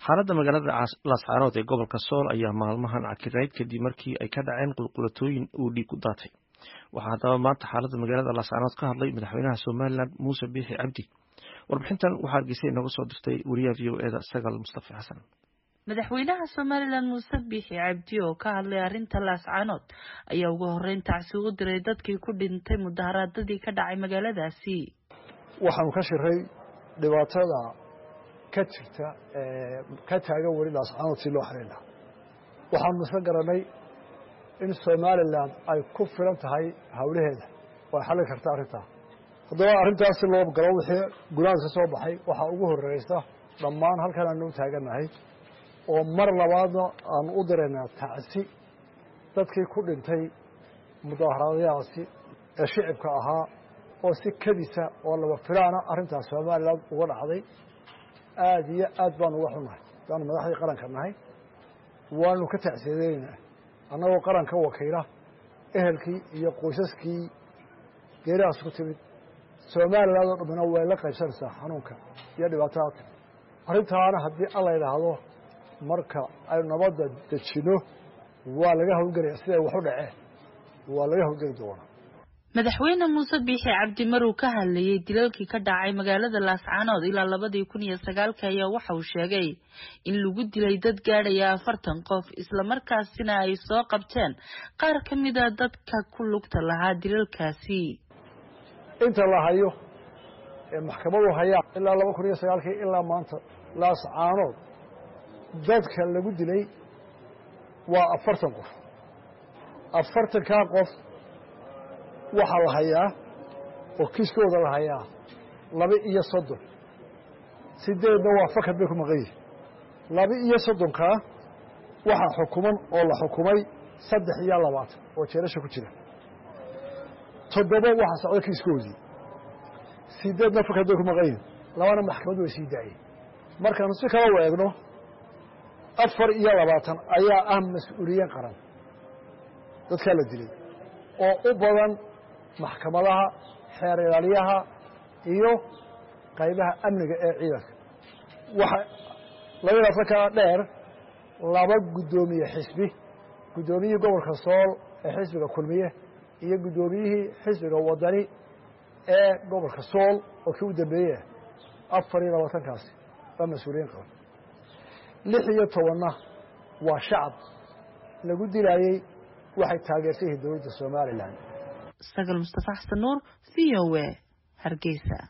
xaaladda magaalada laascaanood ee gobolka sool ayaa maalmahan cakirayd kadib markii ay ka dhaceen qulqulatooyin uu dhiig ku daatay waxaa haddaba maanta xaaladda magaalada laascaanood ka hadlay madaxweynaha somalilan muuse biixi cabdi warbixintan waxaa hargeysa inooga soo dirtay wariyaha v o eda sagal mustafa xasan madaxweynaha somalilan muuse biixi cabdi oo ka hadlay arrinta laascaanood ayaa ugu horeyn tacsi u diray dadkii ku dhintay mudaharaadadii ka dhacay magaaladaasi waxaanu ka shiray dhibaatada ka jirta ka taagan weli laascaanood si loo xalin lahaa waxaanu isla garanay in somalilan ay ku filan tahay hawlaheeda oo ay xallin karta arrintaa haddaba arrintaas si loo galo wixii gunahaas ka soo baxay waxaa ugu horreysa dhammaan halkan aanu u taagannahay oo mar labaadna aanu u diraynaa tacsi dadkii ku dhintay mudaaharaadyahaasi ee shicibka ahaa oo si kedisa oo laba filaana arrintaas somalilan uga dhacday aada iyo aad baanu uga xunnahay daanu madaxdii qaranka nahay waanu ka tacsiyadeynaa annagoo qaranka wakiila ehelkii iyo qoysaskii geerihaas ku timid somalilan oo dhammina way la qaybsanaysaa xanuunka iyo dhibaatadaadka arrintaana haddii alla yidhaahdo marka aynu nabadda dejino waa laga hawlgelaya siday wax u dhaceen waa laga hawlgeli doonaa madaxweyne muuse biixi cabdi maruu ka hadlayey dilalkii ka dhacay magaalada laascaanood ilaa labadii kun iyo sagaalka ayaa waxa uu sheegay in lagu dilay dad gaadhaya afartan qof islamarkaasina ay soo qabteen qaar ka mida dadka ku lugta lahaa dilalkaasi inta la hayo ee maxkamadu hayaan ilaa laba kun iyo sagaalkii ilaa maanta laascaanood dadka lagu dilay waa afartan qof afartankaa qof waxaa la hayaa oo kiiskooda la hayaa laba iyo soddon sideedna waa fakad bay ku maqan yihin laba iyo soddonkaa waxaa xukuman oo la xukumay saddex iyo labaatan oo jeerasha ku jira toddoba waxaa socda kiiskoodii sideedna fakad bay ku maqan yihin labana maxkamaddu way sii daayeen markaanu si kala u eegno afar iyo labaatan ayaa ah mas-uuliyiin qaran dadkaa la dilay oo u badan maxkamadaha xeer ilaaliyaha iyo qaybaha amniga ee ciidanka waxa labada afarkaa dheer laba guddoomiye xisbi guddoomiyihii gobolka sool ee xisbiga kulmiye iyo guddoomiyihii xisbiga wadani ee gobolka sool oo kii u dambeeyey afar iyo labaatankaasi waa mas-uuliyiin qaban lix iyo tobanna waa shacab lagu dilaayey waxay taageersan yihiin dowladda somalilan sagal mustafa xasan nuur v o a hargeysa